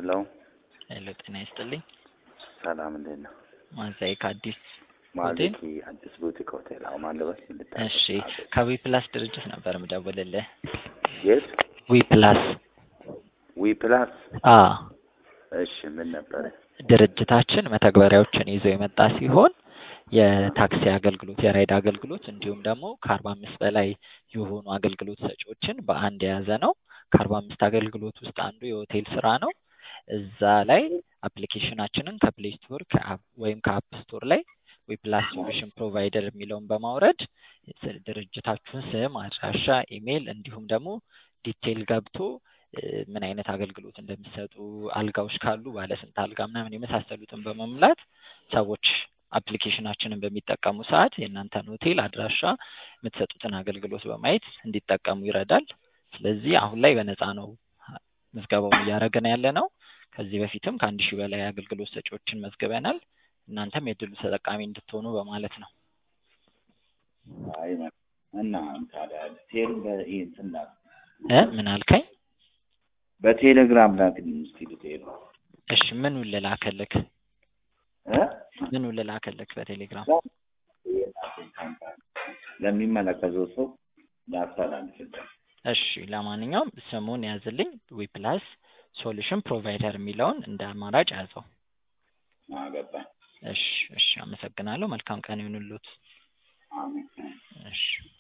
ሄሎ ሄሎ ጤና ይስጥልኝ። ሰላም እንዴት ነው? ማዛይ ከአዲስ ማለኪ አዲስ ቡቲክ ሆቴል አሁን ማለበት እሺ ከዊ ፕላስ ድርጅት ነበር ምደውልልህ። የት ዊ ፕላስ ዊ ፕላስ አ እሺ ምን ነበረ? ድርጅታችን መተግበሪያዎችን ይዞ የመጣ ሲሆን የታክሲ አገልግሎት፣ የራይድ አገልግሎት እንዲሁም ደግሞ ከአርባ አምስት በላይ የሆኑ አገልግሎት ሰጪዎችን በአንድ የያዘ ነው። ከአርባ አምስት አገልግሎት ውስጥ አንዱ የሆቴል ስራ ነው። እዛ ላይ አፕሊኬሽናችንን ከፕሌይ ስቶር ወይም ከአፕ ስቶር ላይ ዊፕላስ ሶሉሽን ፕሮቫይደር የሚለውን በማውረድ ድርጅታችሁን ስም፣ አድራሻ፣ ኢሜይል እንዲሁም ደግሞ ዲቴይል ገብቶ ምን አይነት አገልግሎት እንደሚሰጡ አልጋዎች ካሉ ባለስንት አልጋ ምናምን የመሳሰሉትን በመሙላት ሰዎች አፕሊኬሽናችንን በሚጠቀሙ ሰዓት የእናንተን ሆቴል አድራሻ የምትሰጡትን አገልግሎት በማየት እንዲጠቀሙ ይረዳል። ስለዚህ አሁን ላይ በነፃ ነው ምዝገባውን እያደረግን ያለ ነው። ከዚህ በፊትም ከአንድ ሺህ በላይ አገልግሎት ሰጪዎችን መዝግበናል። እናንተም የድሉ ተጠቃሚ እንድትሆኑ በማለት ነው። አይ እና ታዲያ ቴል በእንትን ላክ እ ምን አልከኝ? በቴሌግራም ላክልኝ እስኪ ዲቴል እሺ ምኑን ልላክልክ? እ ምኑን ልላክልክ በቴሌግራም? ለሚመለከተው ሰው ላስተላልፍልህ። እሺ ለማንኛውም ስሙን ያዝልኝ። ዊፕላስ ሶሉሽን ፕሮቫይደር የሚለውን እንደ አማራጭ ያዘው። አገባኝ። እሺ እሺ፣ አመሰግናለሁ። መልካም ቀን ይሁንልዎት። አሜን። እሺ